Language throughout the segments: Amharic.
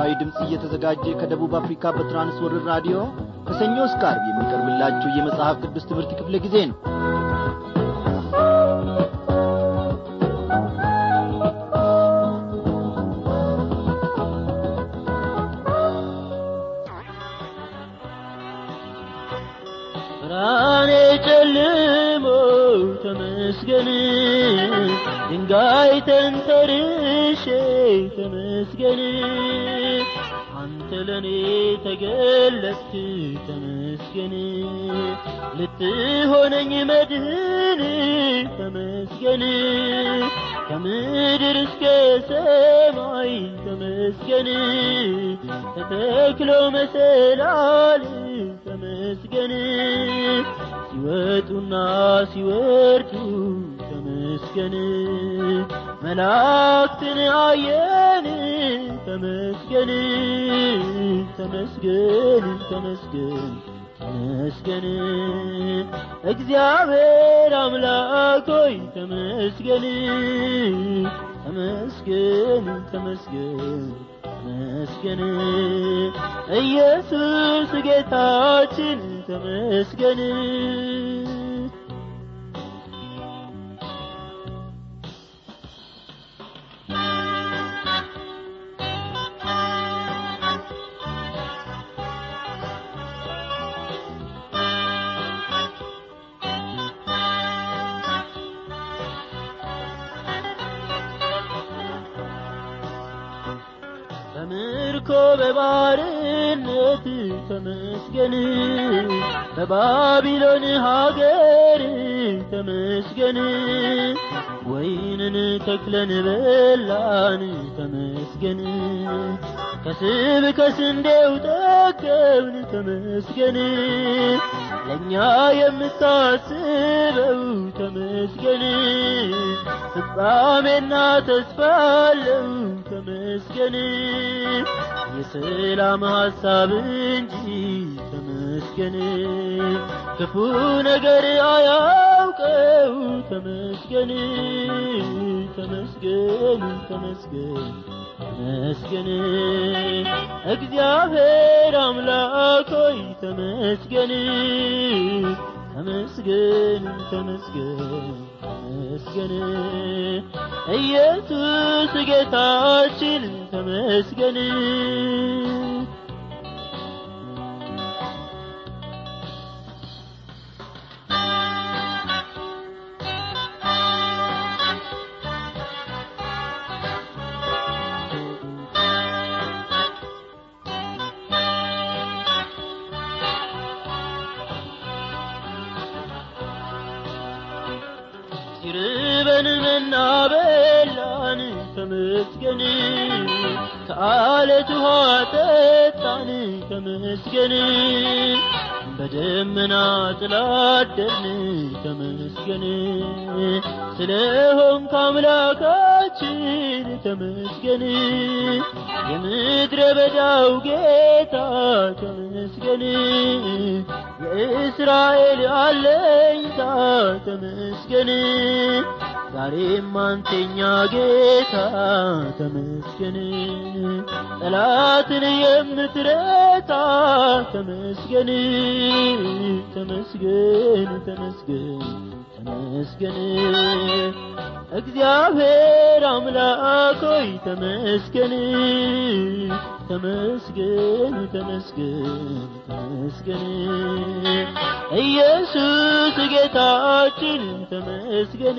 ለምስራዊ ድምፅ እየተዘጋጀ ከደቡብ አፍሪካ በትራንስወርር ራዲዮ ከሰኞ እስከ ዓርብ የሚቀርብላችሁ የመጽሐፍ ቅዱስ ትምህርት ክፍለ ጊዜ ነው ብርሃኔ ጨልሞ ተመስገን ድንጋይ ተንተርሼ ተመስገን አንተ ለኔ ተገለጥክ ተመስገን ልትሆነኝ መድህን ተመስገን ከምድር እስከ ሰማይ ተመስገን ተተክሎ መሰላል ተመስገን ሲወጡና ሲወርዱ ተመስገን መላእክትን አየን ተመስገን ተመስገን ተመስገን ተመስገን እግዚአብሔር አምላክ ሆይ ተመስገን ተመስገን ተመስገን ተመስገን ኢየሱስ ጌታችን ተመስገን በምርኮ በባርነት ተመስገን በባቢሎን ሀገር ተመስገን ወይንን ተክለን በላን ተመስገን ከስብ ከስንዴው ጠገብን ተመስገን ለእኛ የምታስበው ተመስገን ፍጻሜና ተስፋ አለው ተመስገን የሰላም ሐሳብ እንጂ ተመስገን ክፉ ነገር አያውቀው ተመስገን ተመስገን ተመስገን ተመስገን እግዚአብሔር አምላክ ሆይ ተመስገን ተመስገን ተመስገን ተመስገን ኢየሱስ ጌታችን ተመስገን ሲርበን መና በላን ተመስገን ከአለት ውሃ ጠጣን ተመስገን በደመና ጥላ አደርን ተመስገን ስለሆንክ አምላካችን ተመስገን የምድረ በዳው ጌታ ተመስገን የእስራኤል አለኝታ ተመስገን ዛሬም አንተኛ ጌታ ተመስገን ጠላትን የምትረታ ተመስገን ተመስገን ተመስገን ተመስገን እግዚአብሔር አምላክ ሆይ ተመስገን ተመስገን ተመስገን ተመስገን ኢየሱስ ጌታችን ተመስገን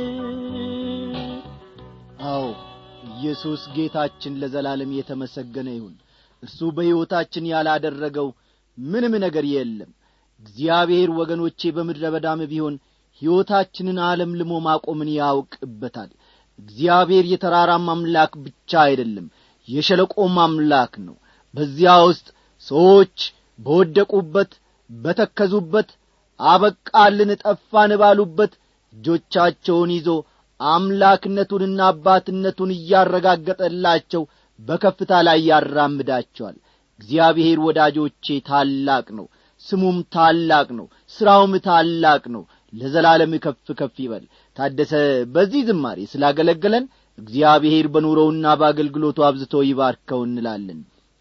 አዎ ኢየሱስ ጌታችን ለዘላለም የተመሰገነ ይሁን እርሱ በሕይወታችን ያላደረገው ምንም ነገር የለም እግዚአብሔር ወገኖቼ በምድረ በዳም ቢሆን ሕይወታችንን አለምልሞ ማቆምን ያውቅበታል እግዚአብሔር የተራራም አምላክ ብቻ አይደለም የሸለቆም አምላክ ነው በዚያ ውስጥ ሰዎች በወደቁበት በተከዙበት አበቃልን ጠፋን ባሉበት እጆቻቸውን ይዞ አምላክነቱንና አባትነቱን እያረጋገጠላቸው በከፍታ ላይ ያራምዳቸዋል እግዚአብሔር ወዳጆቼ ታላቅ ነው ስሙም ታላቅ ነው ሥራውም ታላቅ ነው ለዘላለም ከፍ ከፍ ይበል ታደሰ በዚህ ዝማሬ ስላገለገለን እግዚአብሔር በኑሮውና በአገልግሎቱ አብዝቶ ይባርከው እንላለን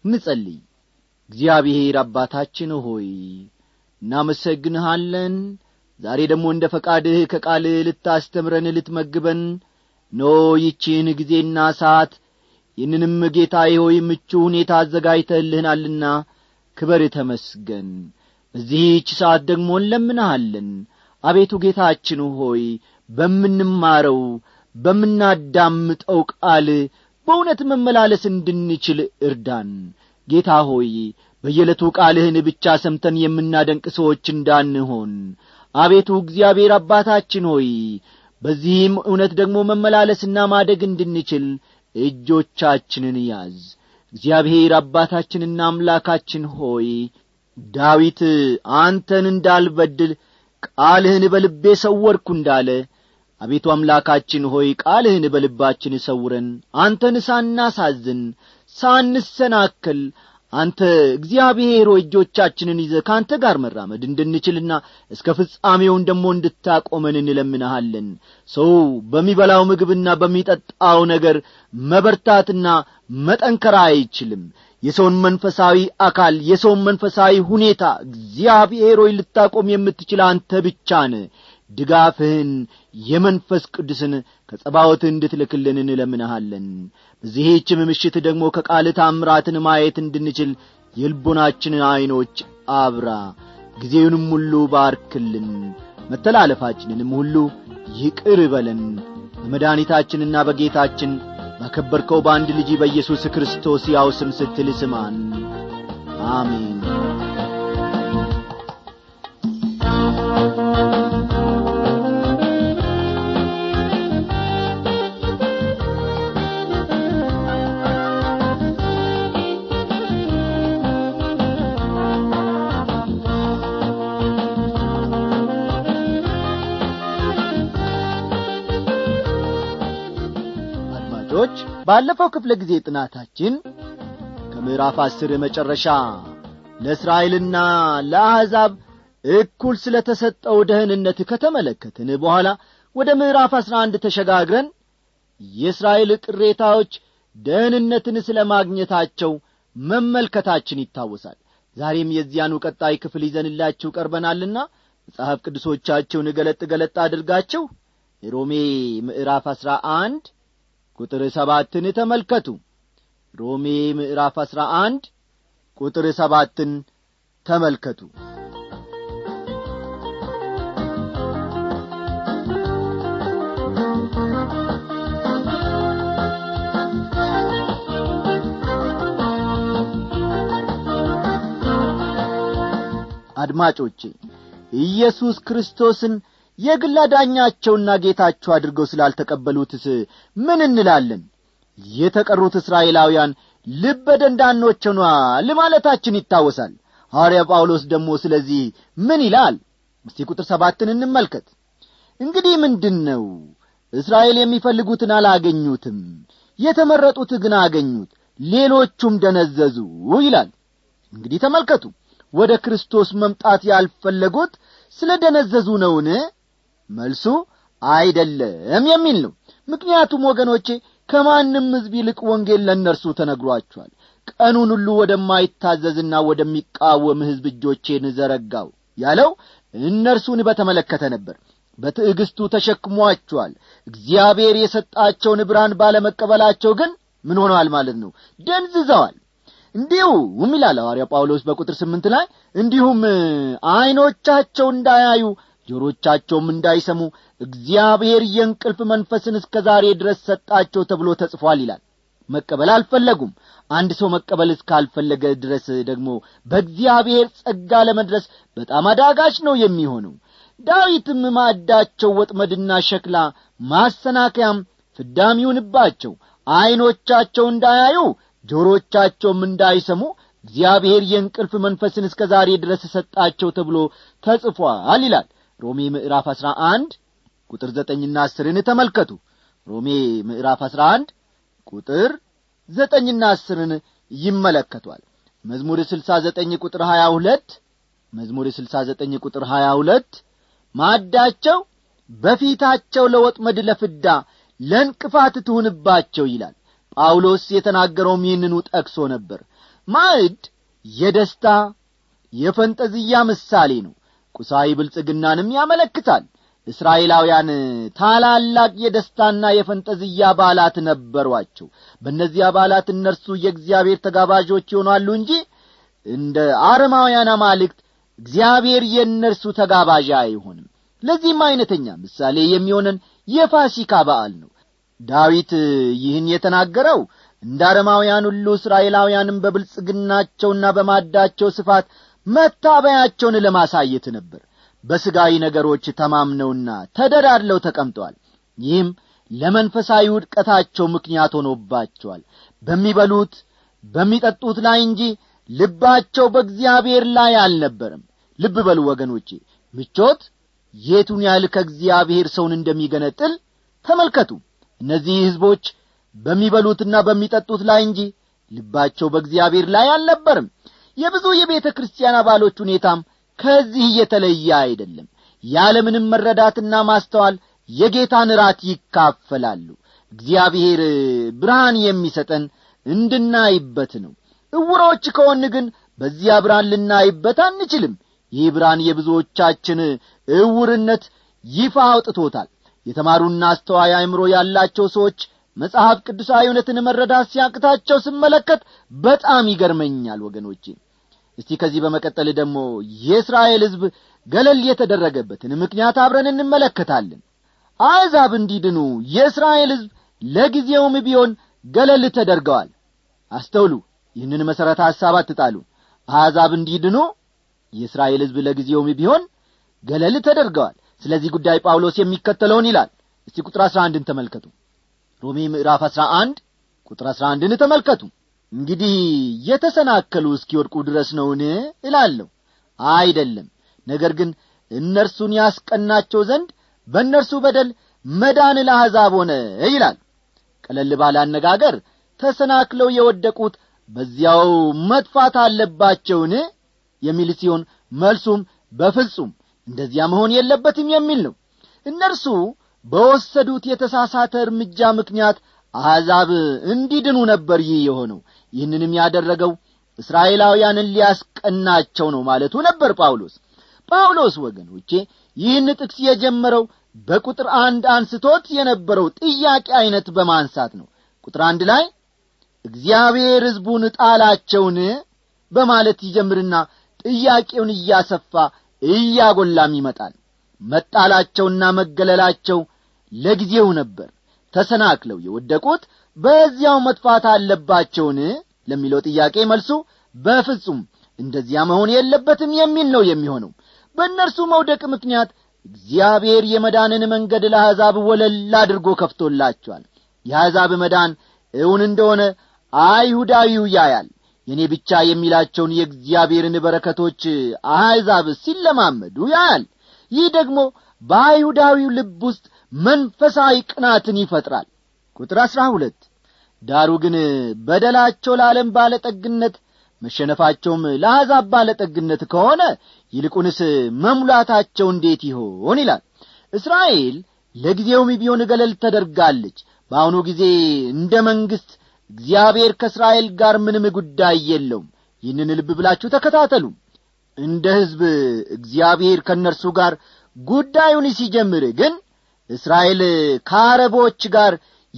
እንጸልይ እግዚአብሔር አባታችን ሆይ እናመሰግንሃለን ዛሬ ደግሞ እንደ ፈቃድህ ከቃልህ ልታስተምረን ልትመግበን ኖ ይቺን ጊዜና ሰዓት ይህንንም ጌታዬ ሆይ ምቹ ሁኔታ አዘጋጅተህልህናልና ክበር ተመስገን በዚህች ሰዓት ደግሞ እንለምንሃለን አቤቱ ጌታችን ሆይ በምንማረው በምናዳምጠው ቃል በእውነት መመላለስ እንድንችል እርዳን ጌታ ሆይ በየዕለቱ ቃልህን ብቻ ሰምተን የምናደንቅ ሰዎች እንዳንሆን አቤቱ እግዚአብሔር አባታችን ሆይ በዚህም እውነት ደግሞ መመላለስና ማደግ እንድንችል እጆቻችንን ያዝ እግዚአብሔር አባታችንና አምላካችን ሆይ ዳዊት አንተን እንዳልበድል ቃልህን በልቤ ሰወርኩ እንዳለ አቤቱ አምላካችን ሆይ ቃልህን በልባችን ሰውረን አንተን ሳናሳዝን ሳንሰናክል አንተ እግዚአብሔር ሆይ እጆቻችንን ይዘ ከአንተ ጋር መራመድ እንድንችልና እስከ ፍጻሜውን ደግሞ እንድታቆመን እንለምንሃለን ሰው በሚበላው ምግብና በሚጠጣው ነገር መበርታትና መጠንከር አይችልም የሰውን መንፈሳዊ አካል የሰውን መንፈሳዊ ሁኔታ እግዚአብሔር ሆይ ልታቆም የምትችል አንተ ብቻ ነ ድጋፍህን የመንፈስ ቅዱስን ከጸባወት እንድትልክልን እንለምንሃለን በዚህችም ምሽት ደግሞ ከቃል ታምራትን ማየት እንድንችል የልቦናችንን ዐይኖች አብራ ጊዜውንም ሁሉ ባርክልን መተላለፋችንንም ሁሉ ይቅር በለን በመድኃኒታችንና በጌታችን ባከበርከው በአንድ ልጅ በኢየሱስ ክርስቶስ ያው ስም ስትል ስማን አሜን አድማጮች ባለፈው ክፍለ ጊዜ ጥናታችን ከምዕራፍ አስር መጨረሻ ለእስራኤልና ለአሕዛብ እኩል ስለ ተሰጠው ደህንነት ከተመለከትን በኋላ ወደ ምዕራፍ አስራ አንድ ተሸጋግረን የእስራኤል ቅሬታዎች ደህንነትን ስለ ማግኘታቸው መመልከታችን ይታወሳል ዛሬም የዚያኑ ቀጣይ ክፍል ይዘንላችሁ ቀርበናልና መጽሐፍ ቅዱሶቻችሁን ገለጥ ገለጥ አድርጋችሁ ሮሜ ምዕራፍ አስራ አንድ ቁጥር ሰባትን ተመልከቱ ሮሜ ምዕራፍ አስራ አንድ ቁጥር ሰባትን ተመልከቱ አድማጮቼ ኢየሱስ ክርስቶስን የግል አዳኛቸውና ጌታቸው አድርገው ስላልተቀበሉትስ ምን እንላለን የተቀሩት እስራኤላውያን ልበ ደንዳኖች ሆኗል ማለታችን ይታወሳል ሐዋርያ ጳውሎስ ደግሞ ስለዚህ ምን ይላል እስቲ ቁጥር ሰባትን እንመልከት እንግዲህ ምንድን ነው እስራኤል የሚፈልጉትን አላገኙትም የተመረጡት ግን አገኙት ሌሎቹም ደነዘዙ ይላል እንግዲህ ተመልከቱ ወደ ክርስቶስ መምጣት ያልፈለጉት ስለ ደነዘዙ ነውን መልሱ አይደለም የሚል ነው ምክንያቱም ወገኖቼ ከማንም ሕዝብ ይልቅ ወንጌል ለእነርሱ ተነግሯቸዋል ቀኑን ሁሉ ወደማይታዘዝና ወደሚቃወም ሕዝብ እጆቼን ዘረጋው ያለው እነርሱን በተመለከተ ነበር በትዕግስቱ ተሸክሟቸዋል እግዚአብሔር የሰጣቸውን ብርሃን ባለመቀበላቸው ግን ምን ሆነዋል ማለት ነው ደንዝዘዋል እንዲሁም ይላል ሐዋርያ ጳውሎስ በቁጥር ስምንት ላይ እንዲሁም ዐይኖቻቸው እንዳያዩ ጆሮቻቸውም እንዳይሰሙ እግዚአብሔር የእንቅልፍ መንፈስን እስከ ዛሬ ድረስ ሰጣቸው ተብሎ ተጽፏል ይላል መቀበል አልፈለጉም አንድ ሰው መቀበል እስካልፈለገ ድረስ ደግሞ በእግዚአብሔር ጸጋ ለመድረስ በጣም አዳጋች ነው የሚሆነው ዳዊትም ማዕዳቸው ወጥመድና ሸክላ ማሰናከያም ፍዳም ይሁንባቸው ዐይኖቻቸው እንዳያዩ ጆሮቻቸውም እንዳይሰሙ እግዚአብሔር የእንቅልፍ መንፈስን እስከ ዛሬ ድረስ ሰጣቸው ተብሎ ተጽፏል ይላል ሮሜ ምዕራፍ አሥራ አንድ ቁጥር ዘጠኝና አስርን ተመልከቱ ሮሜ ምዕራፍ አሥራ አንድ ቁጥር ዘጠኝና አስርን ይመለከቷል መዝሙር ስልሳ ዘጠኝ ቁጥር ሀያ ሁለት መዝሙር ስልሳ ዘጠኝ ቁጥር ሀያ ሁለት ማዕዳቸው በፊታቸው ለወጥመድ ለፍዳ ለእንቅፋት ትሁንባቸው ይላል ጳውሎስ የተናገረውም ይህንኑ ጠቅሶ ነበር ማዕድ የደስታ የፈንጠዝያ ምሳሌ ነው ቁሳዊ ብልጽግናንም ያመለክታል እስራኤላውያን ታላላቅ የደስታና የፈንጠዝያ በዓላት ነበሯቸው በእነዚህ በዓላት እነርሱ የእግዚአብሔር ተጋባዦች ይሆናሉ እንጂ እንደ አረማውያን አማልክት እግዚአብሔር የእነርሱ ተጋባዥ አይሆንም ለዚህም አይነተኛ ምሳሌ የሚሆነን የፋሲካ በዓል ነው ዳዊት ይህን የተናገረው እንደ አረማውያን ሁሉ እስራኤላውያንም በብልጽግናቸውና በማዳቸው ስፋት መታበያቸውን ለማሳየት ነበር በሥጋዊ ነገሮች ተማምነውና ተደዳድለው ተቀምጠዋል ይህም ለመንፈሳዊ ውድቀታቸው ምክንያት ሆኖባቸዋል በሚበሉት በሚጠጡት ላይ እንጂ ልባቸው በእግዚአብሔር ላይ አልነበረም ልብ በሉ ወገኖቼ ምቾት የቱን ያህል ከእግዚአብሔር ሰውን እንደሚገነጥል ተመልከቱ እነዚህ ሕዝቦች በሚበሉትና በሚጠጡት ላይ እንጂ ልባቸው በእግዚአብሔር ላይ አልነበርም የብዙ የቤተ ክርስቲያን አባሎች ሁኔታም ከዚህ የተለየ አይደለም ያለምንም መረዳትና ማስተዋል የጌታን ራት ይካፈላሉ እግዚአብሔር ብርሃን የሚሰጠን እንድናይበት ነው እውሮች ከሆን ግን በዚያ ብርሃን ልናይበት አንችልም ይህ ብርሃን የብዙዎቻችን እውርነት ይፋ አውጥቶታል የተማሩና አስተዋይ አእምሮ ያላቸው ሰዎች መጽሐፍ ቅዱሳዊ እውነትን መረዳት ሲያቅታቸው ስመለከት በጣም ይገርመኛል ወገኖቼ እስቲ ከዚህ በመቀጠል ደግሞ የእስራኤል ሕዝብ ገለል የተደረገበትን ምክንያት አብረን እንመለከታለን አሕዛብ እንዲድኑ የእስራኤል ሕዝብ ለጊዜውም ቢሆን ገለል ተደርገዋል አስተውሉ ይህንን መሠረተ ሐሳብ አትጣሉ አሕዛብ እንዲድኑ የእስራኤል ሕዝብ ለጊዜውም ቢሆን ገለል ተደርገዋል ስለዚህ ጉዳይ ጳውሎስ የሚከተለውን ይላል እስቲ ቁጥር አሥራ አንድን ተመልከቱ ሮሜ ምዕራፍ አሥራ አንድ ቁጥር አሥራ አንድን ተመልከቱ እንግዲህ የተሰናከሉ እስኪወድቁ ድረስ ነውን እላለሁ አይደለም ነገር ግን እነርሱን ያስቀናቸው ዘንድ በእነርሱ በደል መዳን ለአሕዛብ ሆነ ይላል ቀለል ባለ አነጋገር ተሰናክለው የወደቁት በዚያው መጥፋት አለባቸውን የሚል ሲሆን መልሱም በፍጹም እንደዚያ መሆን የለበትም የሚል ነው እነርሱ በወሰዱት የተሳሳተ እርምጃ ምክንያት አሕዛብ እንዲድኑ ነበር ይህ የሆነው ይህንንም ያደረገው እስራኤላውያንን ሊያስቀናቸው ነው ማለቱ ነበር ጳውሎስ ጳውሎስ ወገኖቼ ይህን ጥቅስ የጀመረው በቁጥር አንድ አንስቶት የነበረው ጥያቄ ዐይነት በማንሳት ነው ቁጥር አንድ ላይ እግዚአብሔር ሕዝቡን ጣላቸውን በማለት ይጀምርና ጥያቄውን እያሰፋ እያጐላም ይመጣል መጣላቸውና መገለላቸው ለጊዜው ነበር ተሰናክለው የወደቁት በዚያው መጥፋት አለባቸውን ለሚለው ጥያቄ መልሱ በፍጹም እንደዚያ መሆን የለበትም የሚል ነው የሚሆነው በእነርሱ መውደቅ ምክንያት እግዚአብሔር የመዳንን መንገድ ለአሕዛብ ወለል አድርጎ ከፍቶላቸዋል የአሕዛብ መዳን እውን እንደሆነ አይሁዳዊው ያያል የእኔ ብቻ የሚላቸውን የእግዚአብሔርን በረከቶች አሕዛብ ሲለማመዱ ያያል ይህ ደግሞ በአይሁዳዊው ልብ ውስጥ መንፈሳዊ ቅናትን ይፈጥራል ቁጥር አሥራ ሁለት ዳሩ ግን በደላቸው ለዓለም ባለጠግነት መሸነፋቸውም ለአሕዛብ ባለጠግነት ከሆነ ይልቁንስ መሙላታቸው እንዴት ይሆን ይላል እስራኤል ለጊዜውም ቢሆን ገለል ተደርጋለች በአሁኑ ጊዜ እንደ መንግሥት እግዚአብሔር ከእስራኤል ጋር ምንም ጉዳይ የለውም ይህንን ልብ ብላችሁ ተከታተሉ እንደ ሕዝብ እግዚአብሔር ከእነርሱ ጋር ጉዳዩን ሲጀምር ግን እስራኤል ከአረቦች ጋር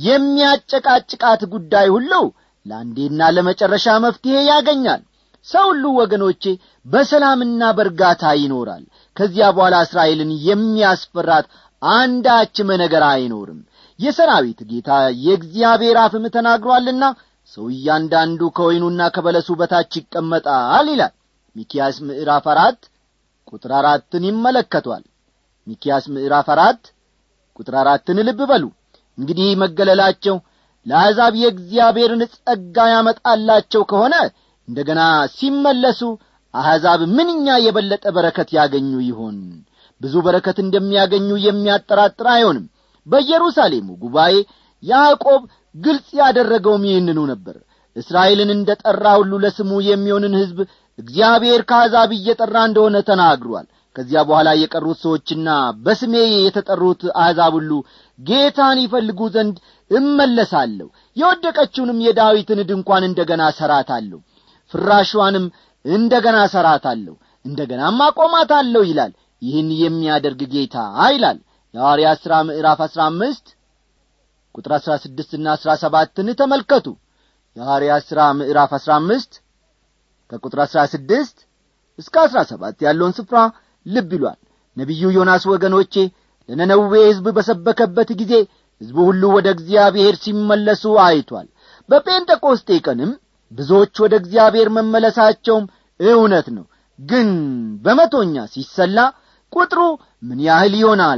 የሚያጨቃጭቃት ጉዳይ ሁሉ ለአንዴና ለመጨረሻ መፍትሔ ያገኛል ሰው ሁሉ ወገኖቼ በሰላምና በእርጋታ ይኖራል ከዚያ በኋላ እስራኤልን የሚያስፈራት አንዳችም ነገር አይኖርም የሰራዊት ጌታ የእግዚአብሔር አፍም ተናግሯልና ሰው እያንዳንዱ ከወይኑና ከበለሱ በታች ይቀመጣል ይላል ሚኪያስ ምዕራፍ አራት ቁጥር አራትን ይመለከቷል ሚኪያስ ምዕራፍ አራት ቁጥር አራትን ልብ በሉ እንግዲህ መገለላቸው ለአሕዛብ የእግዚአብሔርን ጸጋ ያመጣላቸው ከሆነ እንደ ገና ሲመለሱ አሕዛብ ምንኛ የበለጠ በረከት ያገኙ ይሆን ብዙ በረከት እንደሚያገኙ የሚያጠራጥር አይሆንም በኢየሩሳሌሙ ጉባኤ ያዕቆብ ግልጽ ያደረገውም ይህንኑ ነበር እስራኤልን እንደ ጠራ ሁሉ ለስሙ የሚሆንን ሕዝብ እግዚአብሔር ከአሕዛብ እየጠራ እንደሆነ ተናግሯል ከዚያ በኋላ የቀሩት ሰዎችና በስሜ የተጠሩት አሕዛብ ሁሉ ጌታን ይፈልጉ ዘንድ እመለሳለሁ የወደቀችውንም የዳዊትን ድንኳን እንደ ገና ሰራታለሁ ፍራሿንም እንደ ገና እሠራታለሁ እንደ ገናም አቆማታለሁ ይላል ይህን የሚያደርግ ጌታ ይላል የሐዋርያት ሥራ ምዕራፍ አሥራ አምስት ቁጥር አሥራ ስድስትና አሥራ ሰባትን ተመልከቱ የሐዋርያት ሥራ ምዕራፍ አሥራ አምስት ከቁጥር አሥራ ስድስት እስከ አሥራ ሰባት ያለውን ስፍራ ልብ ይሏል ነቢዩ ዮናስ ወገኖቼ ለነነዌ ሕዝብ በሰበከበት ጊዜ ሕዝቡ ሁሉ ወደ እግዚአብሔር ሲመለሱ አይቷል በጴንጠቆስጤ ቀንም ብዙዎች ወደ እግዚአብሔር መመለሳቸውም እውነት ነው ግን በመቶኛ ሲሰላ ቁጥሩ ምን ያህል ይሆናል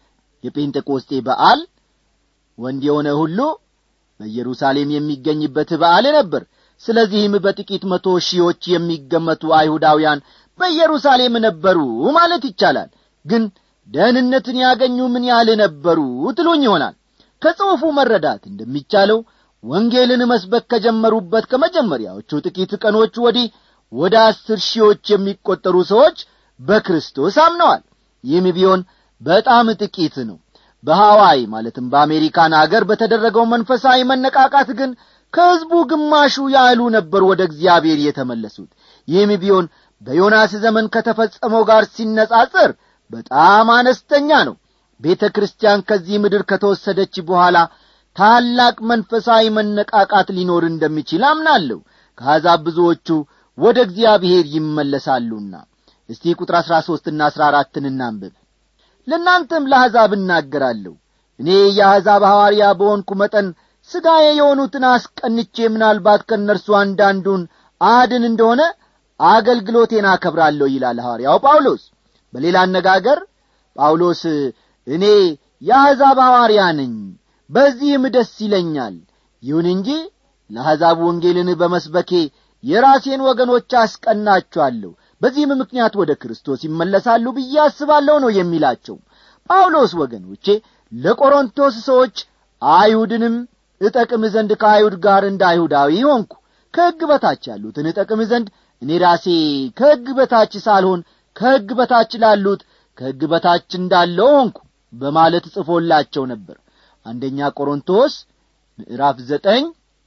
የጴንጤቆስጤ በዓል ወንድ የሆነ ሁሉ በኢየሩሳሌም የሚገኝበት በዓል ነበር ስለዚህም በጥቂት መቶ ሺዎች የሚገመቱ አይሁዳውያን በኢየሩሳሌም ነበሩ ማለት ይቻላል ግን ደህንነትን ያገኙ ምን ያህል ነበሩ ትሉኝ ይሆናል ከጽሑፉ መረዳት እንደሚቻለው ወንጌልን መስበክ ከጀመሩበት ከመጀመሪያዎቹ ጥቂት ቀኖች ወዲህ ወደ አስር ሺዎች የሚቈጠሩ ሰዎች በክርስቶስ አምነዋል ይህም ቢሆን በጣም ጥቂት ነው በሐዋይ ማለትም በአሜሪካን አገር በተደረገው መንፈሳዊ መነቃቃት ግን ከሕዝቡ ግማሹ ያህሉ ነበሩ ወደ እግዚአብሔር የተመለሱት ይህም ቢሆን በዮናስ ዘመን ከተፈጸመው ጋር ሲነጻጽር በጣም አነስተኛ ነው ቤተ ክርስቲያን ከዚህ ምድር ከተወሰደች በኋላ ታላቅ መንፈሳዊ መነቃቃት ሊኖር እንደሚችል አምናለሁ ከአሕዛብ ብዙዎቹ ወደ እግዚአብሔር ይመለሳሉና እስቲ ቁጥር አሥራ ሦስትና አሥራ አራትን እናንብብ ለእናንተም ለአሕዛብ እናገራለሁ እኔ የአሕዛብ ሐዋርያ በሆንኩ መጠን ሥጋዬ የሆኑትን አስቀንቼ ምናልባት ከእነርሱ አንዳንዱን አድን እንደሆነ አገልግሎቴን አከብራለሁ ይላል ሐዋርያው ጳውሎስ በሌላ አነጋገር ጳውሎስ እኔ የአሕዛብ ሐዋርያ ነኝ በዚህም ደስ ይለኛል ይሁን እንጂ ለአሕዛብ ወንጌልን በመስበኬ የራሴን ወገኖች አስቀናቸዋለሁ በዚህም ምክንያት ወደ ክርስቶስ ይመለሳሉ ብዬ አስባለሁ ነው የሚላቸው ጳውሎስ ወገኖቼ ለቆሮንቶስ ሰዎች አይሁድንም እጠቅም ዘንድ ከአይሁድ ጋር እንደ አይሁዳዊ ሆንኩ ከሕግ በታች ያሉትን እጠቅም ዘንድ እኔ ራሴ ከሕግ በታች ሳልሆን ከሕግ በታች ላሉት ከሕግ በታች እንዳለው ሆንኩ በማለት ጽፎላቸው ነበር አንደኛ ቆሮንቶስ ምዕራፍ ዘጠኝ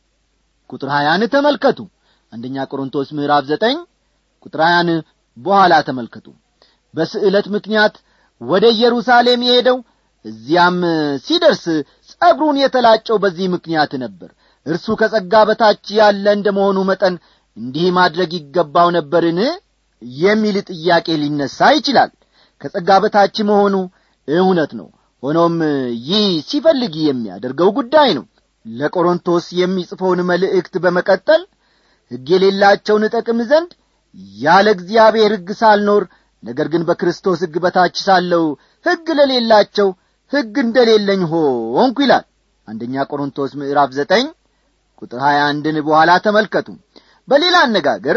ቁጥር ሀያን ተመልከቱ አንደኛ ቆሮንቶስ ምዕራፍ ዘጠኝ ቁጥር ሀያን በኋላ ተመልከቱ በስዕለት ምክንያት ወደ ኢየሩሳሌም የሄደው እዚያም ሲደርስ ጸጉሩን የተላጨው በዚህ ምክንያት ነበር እርሱ ከጸጋ በታች ያለ እንደ መሆኑ መጠን እንዲህ ማድረግ ይገባው ነበርን የሚል ጥያቄ ሊነሳ ይችላል ከጸጋ በታች መሆኑ እውነት ነው ሆኖም ይህ ሲፈልግ የሚያደርገው ጉዳይ ነው ለቆሮንቶስ የሚጽፈውን መልእክት በመቀጠል ሕግ የሌላቸውን እጠቅም ዘንድ ያለ እግዚአብሔር ሕግ ሳልኖር ነገር ግን በክርስቶስ ሕግ በታች ሳለው ሕግ ለሌላቸው ሕግ እንደሌለኝ ሆንኩ ይላል አንደኛ ቆሮንቶስ ምዕራፍ ዘጠኝ ቁጥር ሀያ አንድን በኋላ ተመልከቱ በሌላ አነጋገር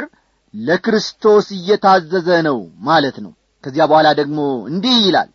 ለክርስቶስ እየታዘዘ ነው ማለት ነው ከዚያ በኋላ ደግሞ እንዲህ ይላል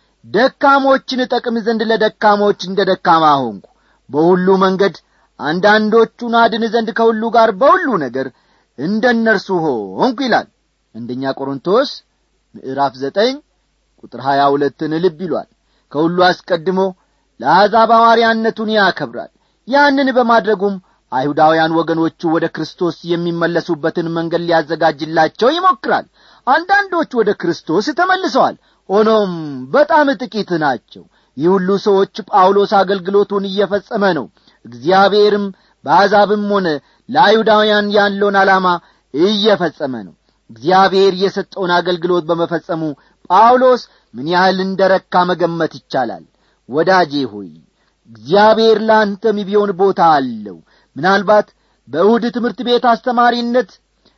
ደካሞችን እጠቅም ዘንድ ለደካሞች እንደ ደካማ ሆንኩ በሁሉ መንገድ አንዳንዶቹን አድን ዘንድ ከሁሉ ጋር በሁሉ ነገር እንደ እነርሱ ሆንኩ ይላል አንደኛ ቆሮንቶስ ምዕራፍ ዘጠኝ ቁጥር ሀያ ሁለትን ልብ ይሏል ከሁሉ አስቀድሞ ለአሕዛብ ሐዋርያነቱን ያከብራል ያንን በማድረጉም አይሁዳውያን ወገኖቹ ወደ ክርስቶስ የሚመለሱበትን መንገድ ሊያዘጋጅላቸው ይሞክራል አንዳንዶች ወደ ክርስቶስ ተመልሰዋል ሆኖም በጣም ጥቂት ናቸው ይህ ሁሉ ሰዎች ጳውሎስ አገልግሎቱን እየፈጸመ ነው እግዚአብሔርም በአሕዛብም ሆነ ለአይሁዳውያን ያለውን ዓላማ እየፈጸመ ነው እግዚአብሔር የሰጠውን አገልግሎት በመፈጸሙ ጳውሎስ ምን ያህል እንደ ረካ መገመት ይቻላል ወዳጄ ሆይ እግዚአብሔር ለአንተም ቢሆን ቦታ አለው ምናልባት በእሁድ ትምህርት ቤት አስተማሪነት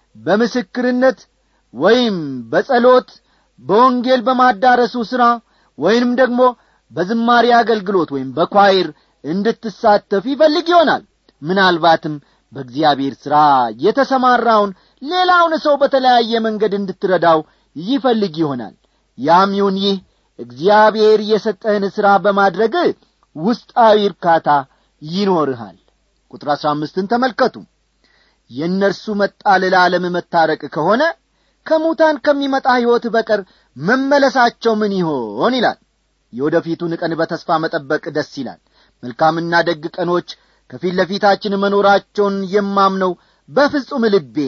በምስክርነት ወይም በጸሎት በወንጌል በማዳረሱ ሥራ ወይንም ደግሞ በዝማሬ አገልግሎት ወይም በኳይር እንድትሳተፍ ይፈልግ ይሆናል ምናልባትም በእግዚአብሔር ሥራ የተሰማራውን ሌላውን ሰው በተለያየ መንገድ እንድትረዳው ይፈልግ ይሆናል ያም ይሁን ይህ እግዚአብሔር የሰጠህን ሥራ በማድረግ ውስጣዊ እርካታ ይኖርሃል ቁጥር አሥራ አምስትን ተመልከቱ የእነርሱ መጣል ለዓለም መታረቅ ከሆነ ከሙታን ከሚመጣ ሕይወት በቀር መመለሳቸው ምን ይሆን ይላል የወደፊቱን ቀን በተስፋ መጠበቅ ደስ ይላል መልካምና ደግ ቀኖች ከፊት ለፊታችን መኖራቸውን የማምነው በፍጹም ልቤ ነው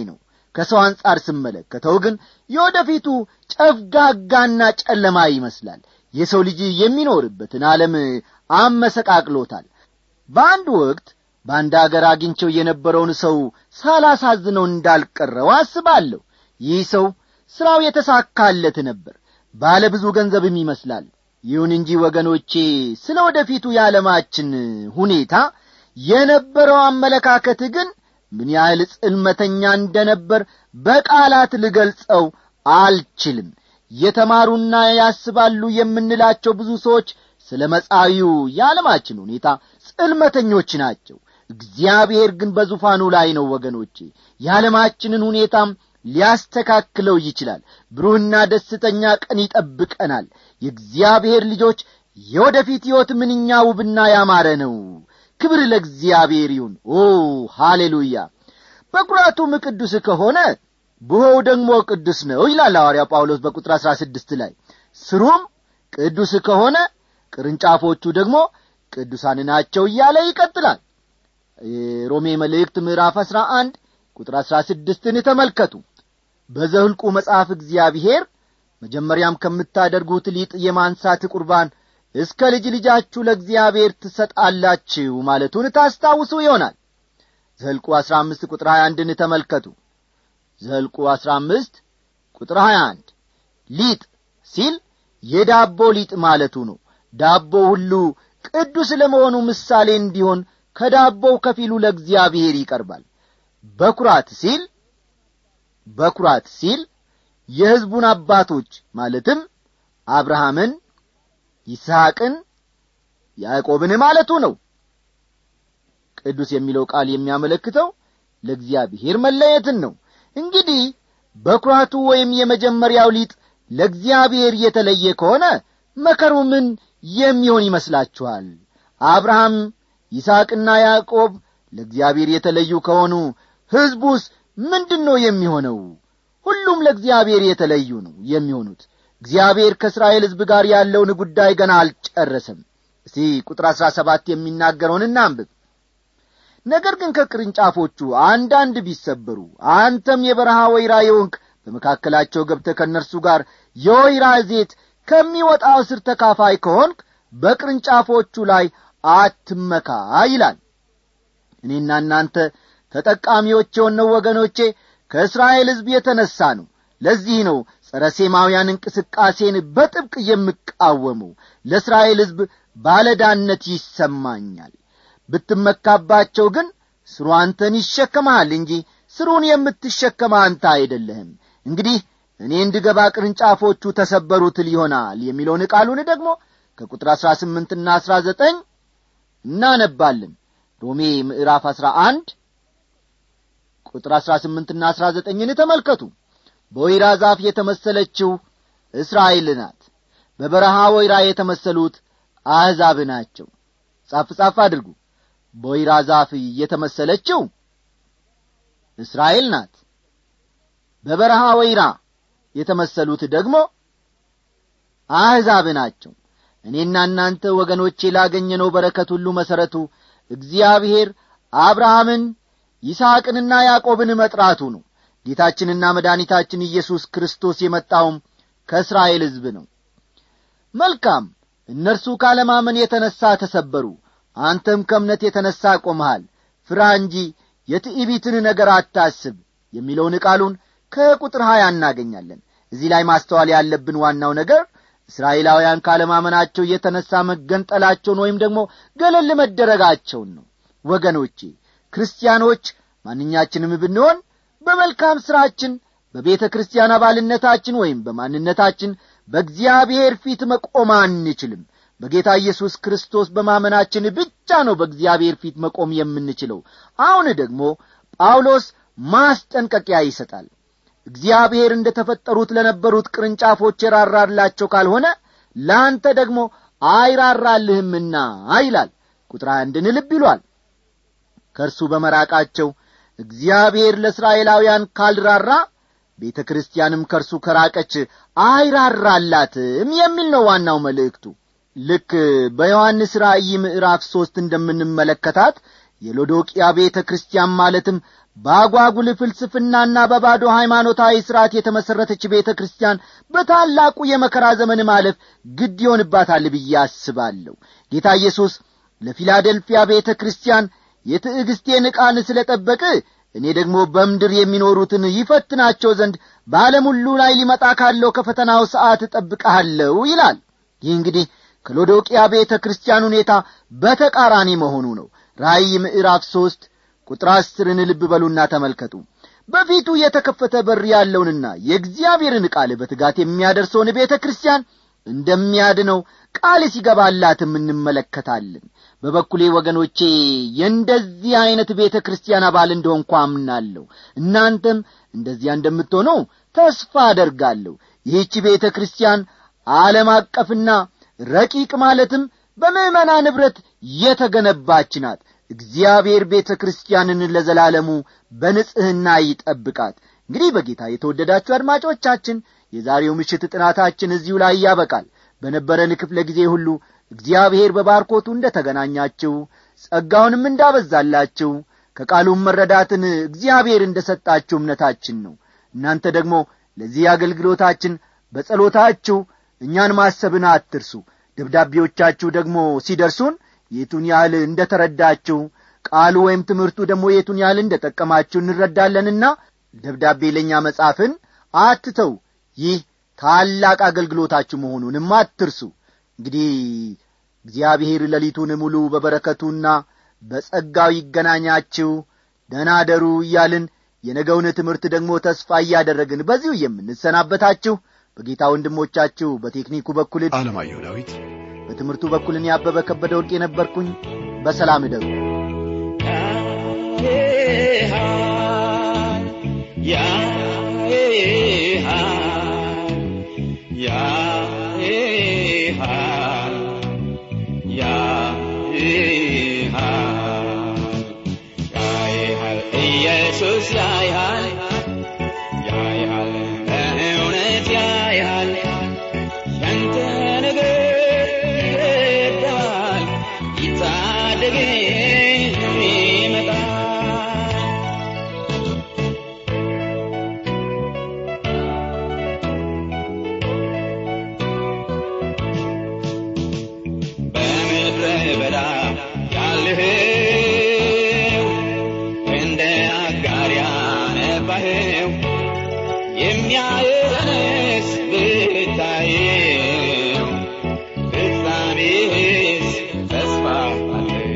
ከሰው አንጻር ስመለከተው ግን የወደፊቱ ጨፍጋጋና ጨለማ ይመስላል የሰው ልጅ የሚኖርበትን ዓለም አመሰቃቅሎታል በአንድ ወቅት በአንድ አገር አግኝቸው የነበረውን ሰው ሳላሳዝነው እንዳልቀረው አስባለሁ ይህ ሰው ሥራው የተሳካለት ነበር ባለ ብዙ ገንዘብም ይመስላል ይሁን እንጂ ወገኖቼ ስለ ወደፊቱ የዓለማችን ሁኔታ የነበረው አመለካከት ግን ምን ያህል ጽልመተኛ እንደነበር በቃላት ልገልጸው አልችልም የተማሩና ያስባሉ የምንላቸው ብዙ ሰዎች ስለ መጻዊው የዓለማችን ሁኔታ ጽልመተኞች ናቸው እግዚአብሔር ግን በዙፋኑ ላይ ነው ወገኖቼ የዓለማችንን ሁኔታም ሊያስተካክለው ይችላል ብሩህና ደስተኛ ቀን ይጠብቀናል የእግዚአብሔር ልጆች የወደፊት ሕይወት ምንኛ ውብና ያማረ ነው ክብር ለእግዚአብሔር ይሁን ኦ ሃሌሉያ በኩራቱም ቅዱስ ከሆነ ብሆው ደግሞ ቅዱስ ነው ይላል ሐዋርያ ጳውሎስ በቁጥር አሥራ ስድስት ላይ ስሩም ቅዱስ ከሆነ ቅርንጫፎቹ ደግሞ ቅዱሳን ናቸው እያለ ይቀጥላል ሮሜ መልእክት ምዕራፍ አሥራ አንድ ቁጥር አሥራ ስድስትን ተመልከቱ በዘህልቁ መጽሐፍ እግዚአብሔር መጀመሪያም ከምታደርጉት ሊጥ የማንሳት ቁርባን እስከ ልጅ ልጃችሁ ለእግዚአብሔር ትሰጣላችሁ ማለቱን ታስታውሱ ይሆናል ዘልቁ አሥራ አምስት ቁጥር ሀያ አንድን ተመልከቱ ዘልቁ አሥራ አምስት ቁጥር ሀያ አንድ ሊጥ ሲል የዳቦ ሊጥ ማለቱ ነው ዳቦ ሁሉ ቅዱስ ለመሆኑ ምሳሌ እንዲሆን ከዳቦው ከፊሉ ለእግዚአብሔር ይቀርባል በኩራት ሲል በኩራት ሲል የሕዝቡን አባቶች ማለትም አብርሃምን ይስሐቅን ያዕቆብን ማለቱ ነው ቅዱስ የሚለው ቃል የሚያመለክተው ለእግዚአብሔር መለየትን ነው እንግዲህ በኩራቱ ወይም የመጀመሪያው ሊጥ ለእግዚአብሔር የተለየ ከሆነ መከሩ ምን የሚሆን ይመስላችኋል አብርሃም ይስሐቅና ያዕቆብ ለእግዚአብሔር የተለዩ ከሆኑ ሕዝቡስ ምንድን ነው የሚሆነው ሁሉም ለእግዚአብሔር የተለዩ ነው የሚሆኑት እግዚአብሔር ከእስራኤል ሕዝብ ጋር ያለውን ጉዳይ ገና አልጨረሰም እስቲ ቁጥር አሥራ ሰባት የሚናገረውን እናንብብ ነገር ግን ከቅርንጫፎቹ አንዳንድ ቢሰበሩ አንተም የበረሃ ወይራ የወንክ በመካከላቸው ገብተ ከእነርሱ ጋር የወይራ ዘይት ከሚወጣው ስር ተካፋይ ከሆንክ በቅርንጫፎቹ ላይ አትመካ ይላል እኔና እናንተ ተጠቃሚዎች የሆነው ወገኖቼ ከእስራኤል ሕዝብ የተነሣ ነው ለዚህ ነው ጸረ ሴማውያን እንቅስቃሴን በጥብቅ የምቃወመው ለእስራኤል ሕዝብ ባለዳነት ይሰማኛል ብትመካባቸው ግን ስሩ አንተን ይሸከመሃል እንጂ ስሩን የምትሸከመ አንተ አይደለህም እንግዲህ እኔ እንድገባ ቅርንጫፎቹ ተሰበሩትል ይሆናል የሚለውን ቃሉን ደግሞ ከቁጥር አሥራ ስምንትና አሥራ ዘጠኝ እናነባለን ሮሜ ምዕራፍ አሥራ አንድ ቁጥር አሥራ ስምንትና አሥራ ዘጠኝን ተመልከቱ በወይራ ዛፍ የተመሰለችው እስራኤል ናት በበረሃ ወይራ የተመሰሉት አሕዛብ ናቸው ጻፍ ጻፍ አድርጉ በወይራ ዛፍ የተመሰለችው እስራኤል ናት በበረሃ ወይራ የተመሰሉት ደግሞ አሕዛብ ናቸው እኔና እናንተ ወገኖቼ ላገኘነው በረከት ሁሉ መሠረቱ እግዚአብሔር አብርሃምን ይስሐቅንና ያዕቆብን መጥራቱ ነው ጌታችንና መድኃኒታችን ኢየሱስ ክርስቶስ የመጣውም ከእስራኤል ሕዝብ ነው መልካም እነርሱ ካለማመን የተነሣ ተሰበሩ አንተም ከእምነት የተነሣ ቆመሃል ፍራ እንጂ የትዕቢትን ነገር አታስብ የሚለውን ቃሉን ከቁጥር ሀያ እናገኛለን እዚህ ላይ ማስተዋል ያለብን ዋናው ነገር እስራኤላውያን ካለማመናቸው የተነሣ መገንጠላቸውን ወይም ደግሞ ገለል መደረጋቸውን ነው ወገኖቼ ክርስቲያኖች ማንኛችንም ብንሆን በመልካም ሥራችን በቤተ ክርስቲያን አባልነታችን ወይም በማንነታችን በእግዚአብሔር ፊት መቆም አንችልም በጌታ ኢየሱስ ክርስቶስ በማመናችን ብቻ ነው በእግዚአብሔር ፊት መቆም የምንችለው አሁን ደግሞ ጳውሎስ ማስጠንቀቂያ ይሰጣል እግዚአብሔር እንደ ተፈጠሩት ለነበሩት ቅርንጫፎች የራራላቸው ካልሆነ ለአንተ ደግሞ አይራራልህምና ይላል ቁጥር አንድን ልብ ይሏል ከእርሱ በመራቃቸው እግዚአብሔር ለእስራኤላውያን ካልራራ ቤተ ክርስቲያንም ከእርሱ ከራቀች አይራራላትም የሚል ነው ዋናው መልእክቱ ልክ በዮሐንስ ራእይ ምዕራፍ ሦስት እንደምንመለከታት የሎዶቅያ ቤተ ክርስቲያን ማለትም በአጓጉል ፍልስፍናና በባዶ ሃይማኖታዊ ሥርዓት የተመሠረተች ቤተ ክርስቲያን በታላቁ የመከራ ዘመን ማለፍ ግድ ይሆንባታል ብዬ አስባለሁ ጌታ ኢየሱስ ለፊላደልፊያ ቤተ ክርስቲያን የትዕግሥቴን ቃል ስለ ጠበቅ እኔ ደግሞ በምድር የሚኖሩትን ይፈትናቸው ዘንድ በዓለም ሁሉ ላይ ሊመጣ ካለው ከፈተናው ሰዓት እጠብቀሃለሁ ይላል ይህ እንግዲህ ከሎዶቅያ ቤተ ክርስቲያን ሁኔታ በተቃራኒ መሆኑ ነው ራእይ ምዕራፍ ሦስት ቁጥር አስርን ልብ በሉና ተመልከቱ በፊቱ የተከፈተ በር ያለውንና የእግዚአብሔርን ቃል በትጋት የሚያደርሰውን ቤተ ክርስቲያን እንደሚያድነው ቃል ሲገባላትም እንመለከታለን በበኩሌ ወገኖቼ የእንደዚህ ዐይነት ቤተ ክርስቲያን አባል እንደሆንኳ አምናለሁ እናንተም እንደዚያ እንደምትሆኑ ተስፋ አደርጋለሁ ይህች ቤተ ክርስቲያን ዓለም አቀፍና ረቂቅ ማለትም በምዕመና ንብረት የተገነባች ናት እግዚአብሔር ቤተ ክርስቲያንን ለዘላለሙ በንጽሕና ይጠብቃት እንግዲህ በጌታ የተወደዳችሁ አድማጮቻችን የዛሬው ምሽት ጥናታችን እዚሁ ላይ ያበቃል በነበረን ክፍለ ጊዜ ሁሉ እግዚአብሔር በባርኮቱ እንደ ተገናኛችሁ ጸጋውንም እንዳበዛላችሁ ከቃሉም መረዳትን እግዚአብሔር እንደ ሰጣችሁ እምነታችን ነው እናንተ ደግሞ ለዚህ አገልግሎታችን በጸሎታችሁ እኛን ማሰብን አትርሱ ደብዳቤዎቻችሁ ደግሞ ሲደርሱን የቱን ያህል እንደ ተረዳችሁ ቃሉ ወይም ትምህርቱ ደግሞ የቱን ያህል እንደ ጠቀማችሁ እንረዳለንና ደብዳቤ ለእኛ መጻፍን አትተው ይህ ታላቅ አገልግሎታችሁ መሆኑንም አትርሱ እንግዲህ እግዚአብሔር ሌሊቱን ሙሉ በበረከቱና በጸጋው ይገናኛችሁ ደናደሩ እያልን የነገውን ትምህርት ደግሞ ተስፋ እያደረግን በዚሁ የምንሰናበታችሁ በጌታ ወንድሞቻችሁ በቴክኒኩ በኩል አለማየሁ ዳዊት በትምህርቱ በኩል እኔ አበበ ከበደ ወርቅ የነበርኩኝ በሰላም እደሩ ኢየሱስ ያይሃል ያይሃል በእውነት ያይሃል ያንተ ነገር ይረዳል ይታደግ ይመጣል በምድረ በዳ ያለህው እንደ አጋር ያነባህው የሚያየንስ ብታየው ፍጻሜህስ ተስፋ አለው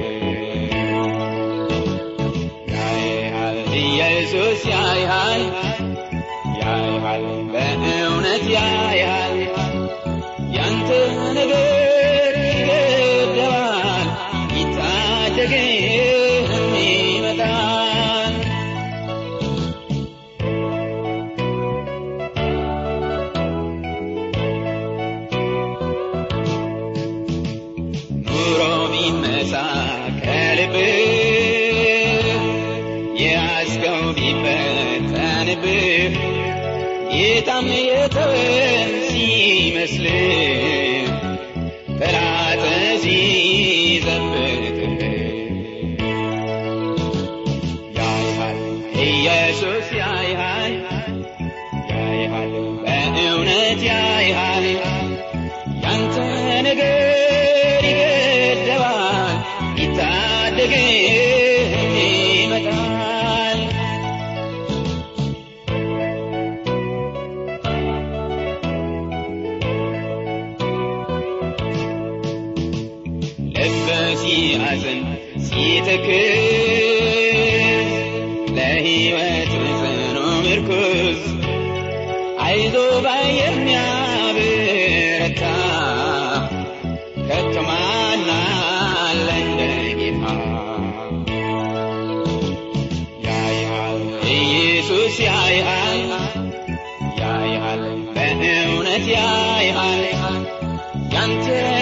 ያይሃል ኢየሱስ ያይሃል ያይሃል በእውነት ያይሃል ያንተ ነገር ይገደባል ይታደግም ይመጣል ኑሮ ቢመሳቀልብህ የያዝከው ቢፈተንብህ ጌታም የተወን ሲመስልህ ጠላት ሲዘብትህ ያይሃል ኢየሱስ ያይሃል ያይሃል በእውነት ያይሃል ያንተ ነገር ይገደባል ይታደግም ይመጣል ልብ ሲያዝን ሲተክዝ ለሕይወት ጽኑ ምርኩዝ አይዞ ባይ የሚያበረታ ከቶ ማን አለ እንደ ጌታ ያይሃል ኢየሱስ ያይሃል ያይሃል በእውነት ያይሃል ያንተ